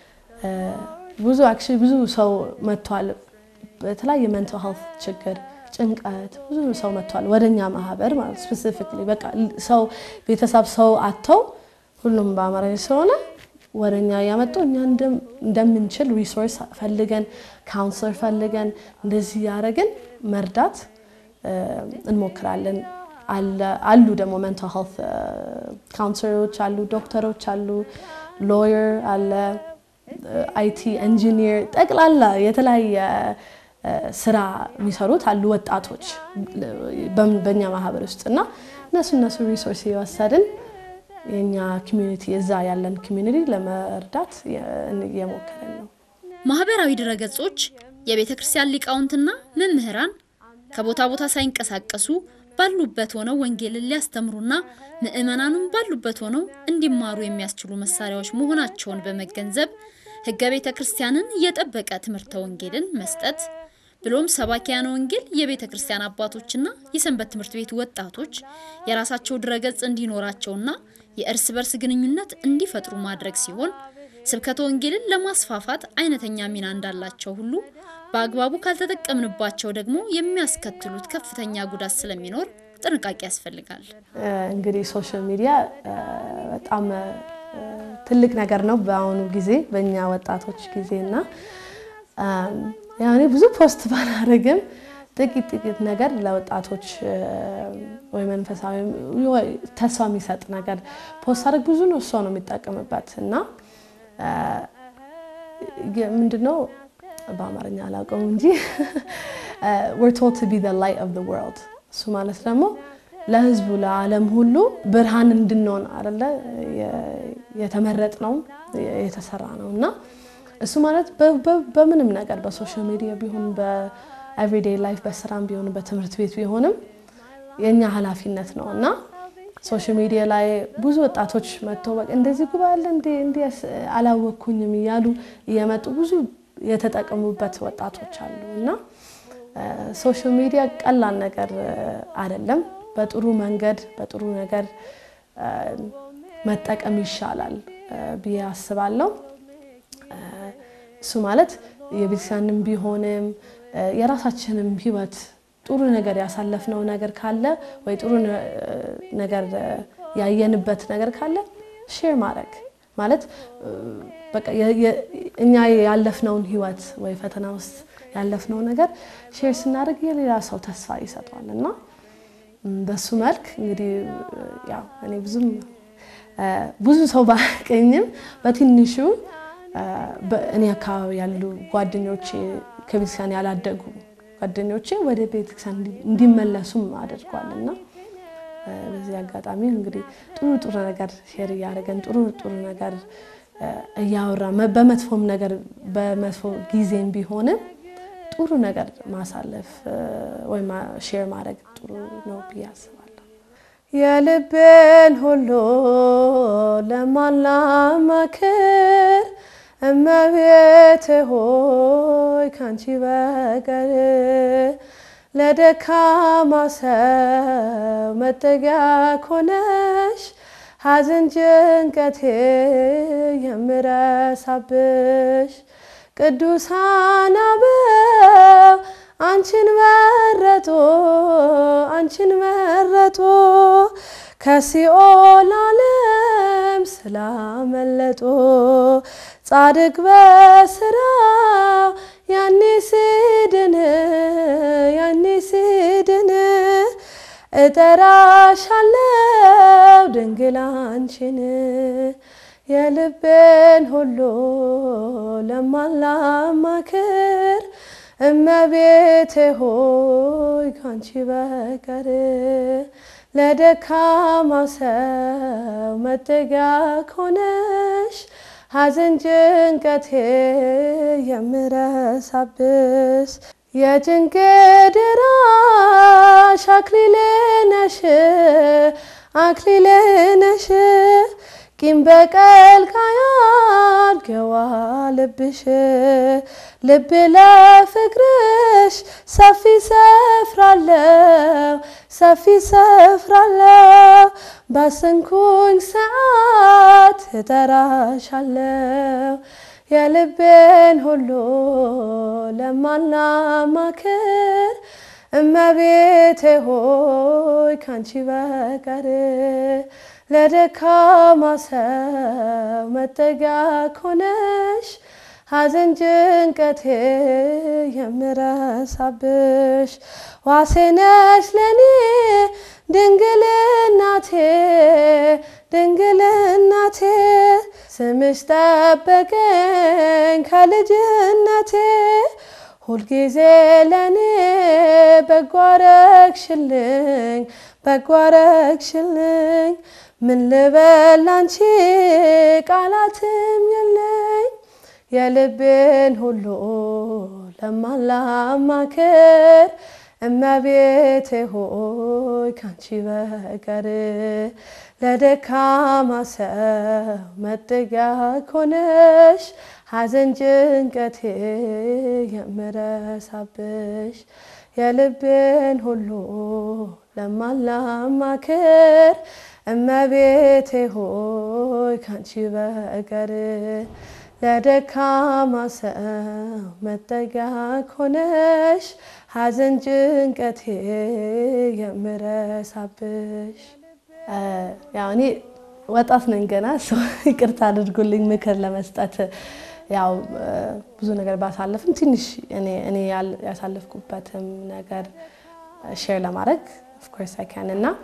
ብዙ አክቹዋሊ ብዙ ሰው መጥቷል። በተለያየ ሜንታል ሄልት ችግር፣ ጭንቀት ብዙ ሰው መጥቷል ወደኛ ማህበር ማለት ስፔሲፊክሊ በቃ ሰው ቤተሰብ ሰው አጥተው ሁሉም በአማርኛ ስለሆነ ወደ እኛ እያመጡ እኛ እንደም- እንደምንችል ሪሶርስ ፈልገን ካውንስለር ፈልገን እንደዚህ ያደረግን መርዳት እ፣ እንሞክራለን። አለ- አሉ ደግሞ ሜንታል ሄልት ካውንስለሮች አሉ፣ ዶክተሮች አሉ፣ ሎየር አለ፣ አይቲ ኢንጂኒር፣ ጠቅላላ የተለያየ እ፣ ስራ የሚሰሩት አሉ ወጣቶች በም- በእኛ ማህበር ውስጥ እና እነሱ እነሱ ሪሶርስ እየወሰድን የእኛ ኮሚዩኒቲ እዛ ያለን ኮሚዩኒቲ ለመርዳት እየሞከረን ነው። ማህበራዊ ድረገጾች የቤተ ክርስቲያን ሊቃውንትና መምህራን ከቦታ ቦታ ሳይንቀሳቀሱ ባሉበት ሆነው ወንጌልን ሊያስተምሩና ምዕመናኑም ባሉበት ሆነው እንዲማሩ የሚያስችሉ መሳሪያዎች መሆናቸውን በመገንዘብ ሕገ ቤተ ክርስቲያንን የጠበቀ ትምህርተ ወንጌልን መስጠት ብሎም ሰባኪያነ ወንጌል የቤተ ክርስቲያን አባቶችና የሰንበት ትምህርት ቤት ወጣቶች የራሳቸው ድረገጽ እንዲኖራቸውና የእርስ በርስ ግንኙነት እንዲፈጥሩ ማድረግ ሲሆን ስብከተ ወንጌልን ለማስፋፋት አይነተኛ ሚና እንዳላቸው ሁሉ በአግባቡ ካልተጠቀምንባቸው ደግሞ የሚያስከትሉት ከፍተኛ ጉዳት ስለሚኖር ጥንቃቄ ያስፈልጋል። እ፣ እንግዲህ ሶሻል ሚዲያ እ፣ በጣም እ፣ ትልቅ ነገር ነው በአሁኑ ጊዜ በእኛ ወጣቶች ጊዜ እና እም፣ ያው እኔ ብዙ ፖስት ባላደርግም ጥቂት ጥቂት ነገር ለወጣቶች እ፣ ወይ መንፈሳዊ ወይ ተስፋ የሚሰጥ ነገር ፖስት አድርግ ብዙ ነው እሷ ነው የሚጠቀምበት እና እ፣ የ- ምንድነው በአማርኛ አላውቀውም እንጂ we're told to be the light of the world እሱ ማለት ደግሞ ለህዝቡ ለዓለም ሁሉ ብርሃን እንድንሆን አይደለ የተመረጥ ነው የተሰራ ነው እና እሱ ማለት በ- በ- በምንም ነገር በሶሻል ሚዲያ ቢሆን በኤቭሪዴይ ላይፍ በስራም ቢሆን በትምህርት ቤት ቢሆንም የእኛ ኃላፊነት ነው እና ሶሻል ሚዲያ ላይ ብዙ ወጣቶች መጥተው በቃ እንደዚህ ጉባኤ አለ እንዴ እንዲህ ያስ- አላወቅኩኝም እያሉ እየመጡ ብዙ የተጠቀሙበት ወጣቶች አሉ እና ሶሻል ሚዲያ ቀላል ነገር እ፣ አይደለም። በጥሩ መንገድ በጥሩ ነገር እ፣ መጠቀም ይሻላል እ፣ ብዬ አስባለሁ። እ፣ እሱ ማለት የቤተክርስቲያንም ቢሆንም እ፣ የራሳችንም ህይወት ጥሩ ነገር ያሳለፍነው ነገር ካለ ወይ ጥሩ ነ- ነገር እ፣ ያየንበት ነገር ካለ ሼር ማድረግ ማለት እ፣ በቃ የ- የ- እኛ ያለፍነውን ህይወት ወይ ፈተና ውስጥ ያለፍነው ነገር ሼር ስናደርግ የሌላ ሰው ተስፋ ይሰጠዋል እና ም፣ በሱ መልክ እንግዲህ እ፣ ያው እኔ ብዙም እ፣ ብዙ ሰው ባያቀኝም በትንሹ እ፣ በእኔ አካባቢ ያሉ ጓደኞቼ ከቤተክርስቲያን ያላደጉ ጓደኞቼ ወደ ቤተክርስቲያን እንዲ- እንዲመለሱም አድርጓል እና እ፣ በዚህ አጋጣሚ እንግዲህ ጥሩ ጥሩ ነገር ሼር እያደረገን ጥሩ ጥሩ ነገር እ፣ እያወራ መ- በመጥፎም ነገር በመጥፎ ጊዜም ቢሆንም ጥሩ ነገር ማሳለፍ እ፣ ወይም ሼር ማድረግ ጥሩ ነው ብዬ አስባለሁ። የልቤን ሁሉ ለማላማክር እመቤቴ ሆይ ካንቺ በቀር ለደካማ ሰው መጠጊያ ኮነሽ ሐዘን ጭንቀቴ የምረሳብሽ ቅዱሳን አበው አንቺን መረጡ አንቺን መረጡ ከሲኦል ዓለም ስላመለጡ ጻድቅ በስራው ያኔ ሲድን ያኔ ሲድን እጠራሻለው ድንግል አንቺን የልቤን ሁሉ ለማላማክር እመቤቴ ሆይ ካንቺ በቀር ለደካማ ሰው መጠጊያ ኮነሽ ሐዘን ጭንቀቴ የምረሳብሽ የጭንቄ ደራሽ አክሊሌ ነሽ አክሊሌ ነሽ ቂም በቀል ካያድገዋ ልብሽ ልብ ለፍቅርሽ ሰፊ ሰፍራለው ሰፊ ሰፍራለው ባሰንኩኝ ሰዓት እጠራሻለው የልቤን ሁሉ ለማላማክር እመቤቴ ሆይ ካንቺ በቀር ለደካማ ሰው መጠጊያ ኮነሽ ሐዘን ጭንቀቴ የምረሳብሽ ዋሴ ነሽ ለኔ ድንግል እናቴ ድንግል እናቴ ስምሽ ጠበቀኝ ከልጅነቴ ሁልጊዜ ለኔ በጎ አረግሽልኝ በጎ አረግሽልኝ ምን ልበል አንቺ ቃላትም የለኝ የልቤን ሁሉ ለማላማክር እመቤቴ ሆይ ካንቺ በቀር ለደካማ ሰው መጠጊያ ኮነሽ ሐዘን ጭንቀቴ የምረሳብሽ የልቤን ሁሉ ለማላማክር እመቤቴ ሆይ ካንቺ በቀር ለደካማ ሰው መጠጊያ ኮነሽ ሐዘን ጭንቀቴ የምረሳብሽ። ያው እኔ ወጣት ነኝ ገና ሰው ይቅርታ አድርጉልኝ ምክር ለመስጠት ያው ብዙ ነገር ባሳለፍም ትንሽ እኔ ያሳለፍኩበትም ነገር ሼር ለማድረግ ኦፍኮርስ አይ ካን እና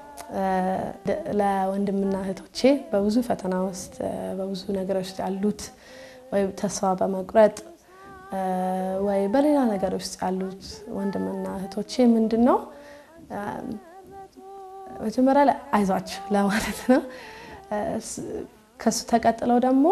ለወንድምና እህቶቼ በብዙ ፈተና ውስጥ በብዙ ነገሮች ውስጥ ያሉት ወይ ተስፋ በመቁረጥ ወይ በሌላ ነገር ውስጥ ያሉት ወንድምና እህቶቼ ምንድን ነው መጀመሪያ ላይ አይዟችሁ ለማለት ነው። ከሱ ተቀጥለው ደግሞ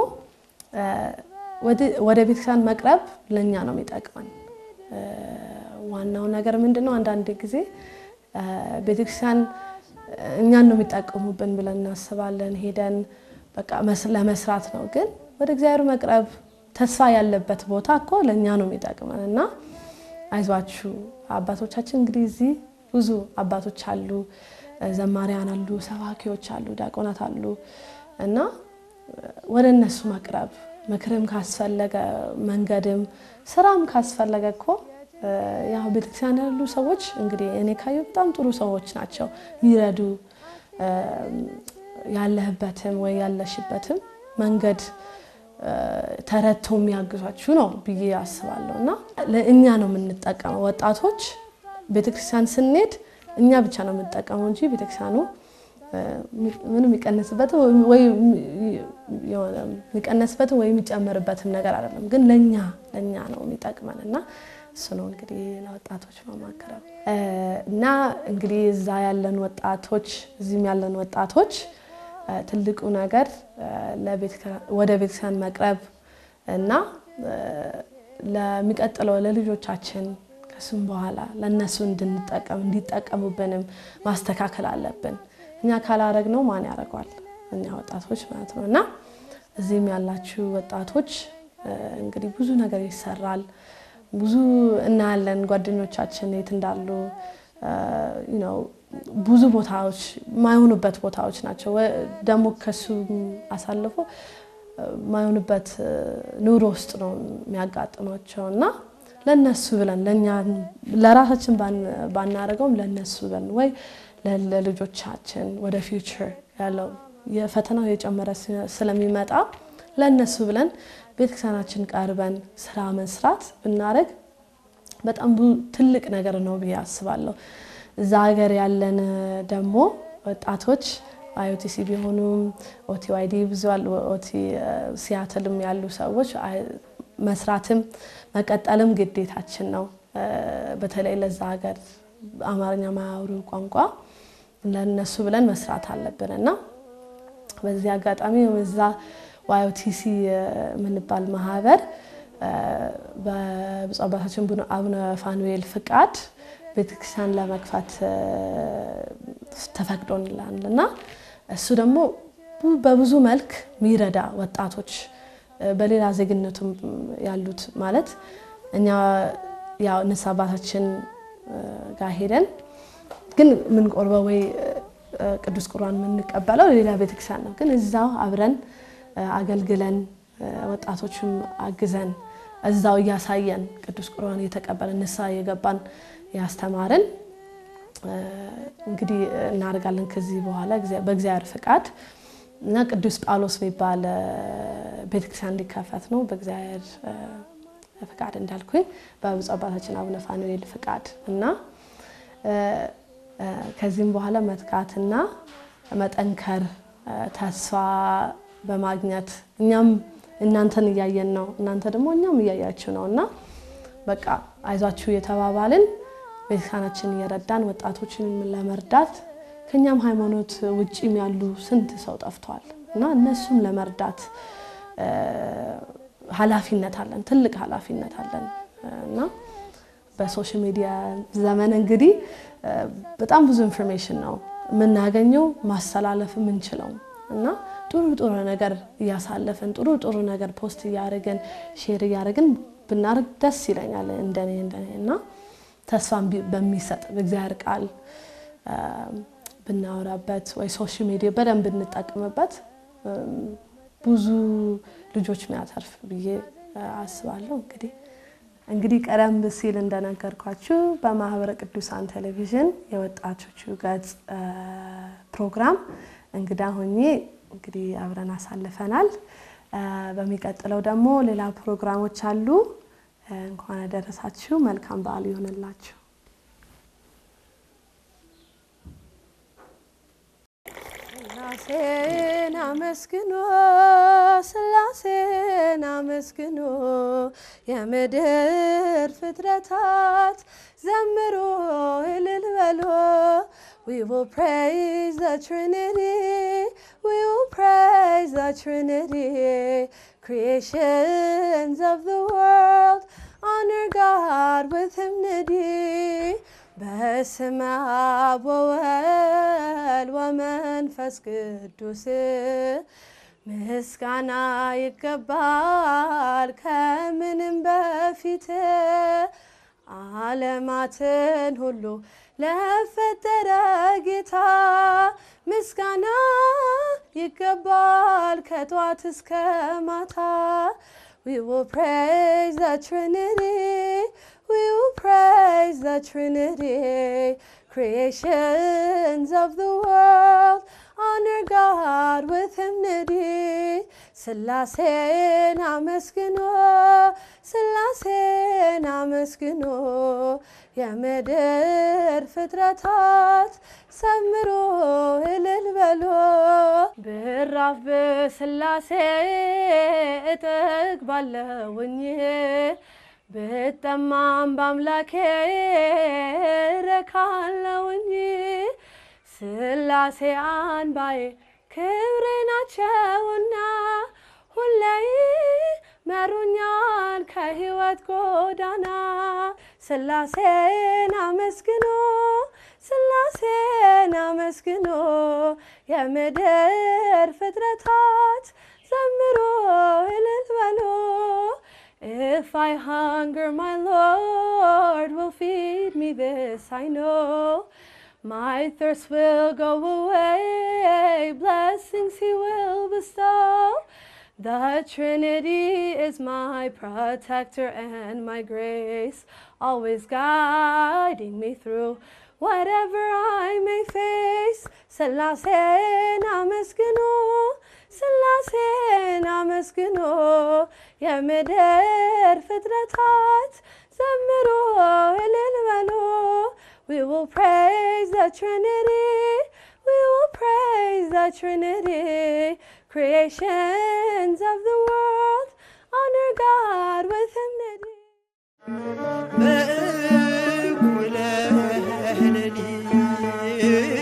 ወደ ቤተክርስቲያን መቅረብ ለእኛ ነው የሚጠቅመን። ዋናው ነገር ምንድን ነው? አንዳንድ ጊዜ ቤተክርስቲያን እኛን ነው የሚጠቀሙብን ብለን እናስባለን። ሄደን በቃ ለመስራት ነው። ግን ወደ እግዚአብሔር መቅረብ ተስፋ ያለበት ቦታ እኮ ለእኛ ነው የሚጠቅመን እና አይዟችሁ አባቶቻችን እንግዲህ እዚህ ብዙ አባቶች አሉ፣ ዘማሪያን አሉ፣ ሰባኪዎች አሉ፣ ዲያቆናት አሉ እና ወደ እነሱ መቅረብ ምክርም ካስፈለገ መንገድም ስራም ካስፈለገ እኮ ያው ቤተክርስቲያን ያሉ ሰዎች እንግዲህ እኔ ካየሁ በጣም ጥሩ ሰዎች ናቸው። ይረዱ ያለህበትም ወይ ያለሽበትም መንገድ ተረድቶ የሚያግዟችሁ ነው ብዬ አስባለሁ እና እኛ ነው የምንጠቀመው ወጣቶች ቤተክርስቲያን ስንሄድ እኛ ብቻ ነው የምንጠቀመው እንጂ ቤተክርስቲያኑ ምንም የሚቀንስበትም ወይ የሚቀነስበትም ወይ የሚጨምርበትም ነገር አይደለም። ግን ለእኛ ለእኛ ነው የሚጠቅመን እና እሱ ነው እንግዲህ ለወጣቶች መማከረው እና እንግዲህ እዛ ያለን ወጣቶች እዚህም ያለን ወጣቶች ትልቁ ነገር ወደ ቤተክርስቲያን መቅረብ እና ለሚቀጥለው ለልጆቻችን ከሱም በኋላ ለእነሱ እንድንጠቀም እንዲጠቀሙብንም ማስተካከል አለብን። እኛ ካላረግነው ማን ያደርገዋል? እኛ ወጣቶች ማለት ነው እና እዚህም ያላችሁ ወጣቶች እንግዲህ ብዙ ነገር ይሰራል። ብዙ እናያለን ጓደኞቻችን የት እንዳሉ ነው ብዙ ቦታዎች ማይሆኑበት ቦታዎች ናቸው። ደግሞ ከሱ አሳልፎ ማይሆኑበት ኑሮ ውስጥ ነው የሚያጋጥማቸው እና ለነሱ ብለን ለእኛ ለራሳችን ባናደርገውም ለነሱ ብለን ወይ ለልጆቻችን ወደ ፊውቸር ያለው የፈተናው የጨመረ ስለሚመጣ ለእነሱ ብለን ቤተክርስቲያናችን ቀርበን ስራ መስራት ብናደርግ በጣም ትልቅ ነገር ነው ብዬ አስባለሁ። እዛ ሀገር ያለን ደግሞ ወጣቶች አይኦቲሲ ቢሆኑም ኦቲዋይዲ ብዙ አሉ። ኦቲ ሲያትልም ያሉ ሰዎች መስራትም መቀጠልም ግዴታችን ነው። በተለይ ለዛ ሀገር አማርኛ ማያወሩ ቋንቋ ለነሱ ብለን መስራት አለብን እና በዚህ አጋጣሚ እዛ ዋይኦቲሲ የምንባል ማህበር በብፁዕ አባታችን አቡነ ፋኑኤል ፍቃድ ቤተክርስቲያን ለመክፈት ተፈቅዶልናል እና እሱ ደግሞ በብዙ መልክ የሚረዳ ወጣቶች በሌላ ዜግነቱም ያሉት ማለት እኛ ያው ንስሐ አባታችን ጋር ሄደን ግን የምንቆርበው ወይ ቅዱስ ቁርባን የምንቀበለው ሌላ ቤተክርስቲያን ነው። ግን እዛው አብረን አገልግለን ወጣቶችም አግዘን እዛው እያሳየን ቅዱስ ቁርባን እየተቀበለን ንስሐ እየገባን ያስተማርን እ፣ እንግዲህ እናደርጋለን ከዚህ በኋላ እግዚአ- በእግዚአብሔር ፍቃድ እና ቅዱስ ጳውሎስ የሚባል እ፣ ቤተክርስቲያን እንዲከፈት ነው በእግዚአብሔር እ፣ ፍቃድ እንዳልኩኝ በብፁዕ አባታችን አቡነ ፋኑኤል ፍቃድ እና እ፣ እ፣ ከዚህም በኋላ መትጋትና መጠንከር እ፣ ተስፋ በማግኘት እኛም እናንተን እያየን ነው፣ እናንተ ደግሞ እኛም እያያችሁ ነው እና በቃ አይዟችሁ የተባባልን ቤተክርስቲያናችን እየረዳን ወጣቶችን ለመርዳት ከኛም ሃይማኖት ውጭም ያሉ ስንት ሰው ጠፍተዋል እና እነሱም ለመርዳት እ፣ ኃላፊነት አለን፣ ትልቅ ኃላፊነት አለን እና በሶሻል ሚዲያ ዘመን እንግዲህ እ፣ በጣም ብዙ ኢንፎርሜሽን ነው የምናገኘው ማስተላለፍ የምንችለው እና ጥሩ ጥሩ ነገር እያሳለፍን ጥሩ ጥሩ ነገር ፖስት እያደረግን ሼር እያደረግን ብናደርግ ደስ ይለኛል እንደኔ እንደኔ እና ተስፋን ቢ- በሚሰጥ በእግዚአብሔር ቃል እ፣ ብናወራበት ወይ ሶሻል ሚዲያ በደንብ ብንጠቀምበት እም፣ ብዙ ልጆች የሚያተርፍ ብዬ እ፣ አስባለሁ። እንግዲህ እንግዲህ ቀደም ሲል እንደነገርኳችሁ በማህበረ ቅዱሳን ቴሌቪዥን የወጣቶቹ ገጽ እ፣ ፕሮግራም እንግዳ ሆኜ እንግዲህ አብረን አሳልፈናል። እ፣ በሚቀጥለው ደግሞ ሌላ ፕሮግራሞች አሉ። እ፣ እንኳን አደረሳችሁ። መልካም በዓል ይሆንላችሁ። ስላሴን አመስግኖ ስላሴን አመስግኖ የምድር ፍጥረታት ዘምሮ እልል በሎ We will praise the Trinity. We will praise the Trinity. Creations of the world honor God with hymnody. በስመ አብ ወወልድ ወመንፈስ ቅዱስ ምስጋና ይገባል ከምንም በፊት ዓለማትን ሁሉ ለፈጠረ ጌታ ምስጋና ይገባል ከጧት እስከ ማታ We will praise the Trinity. We will praise the Trinity. Creations of the world honor God with hymnody. ስላሴን አመስግኖ ስላሴን አመስግኖ የምድር ፍጥረታት ሰምሮ እልል በሎ ብራፍ በስላሴ እጠግባለሁኝ ብጠማም በአምላኬ ረካለውኝ ስላሴ አንባዬ ክብሬ ናቸውና ሁሌ መሩኛል ከህይወት ጎዳና ስላሴን አመስግኖ ስላሴን አመስግኖ የምድር ፍጥረታት ዘምሮ እልል በሎ If I hunger, my Lord will feed me this, I know. My thirst will go away, blessings He will bestow. The Trinity is my protector and my grace, always guiding me through whatever I may face. ስላሴን አመስግኖ ስላሴን አመስግኖ የምድር ፍጥረታት ዘምሮ እልል በሎ We will praise the Trinity. We will praise the Trinity. Creations of the world honor God with hymnody. በእኩለ ሌሊት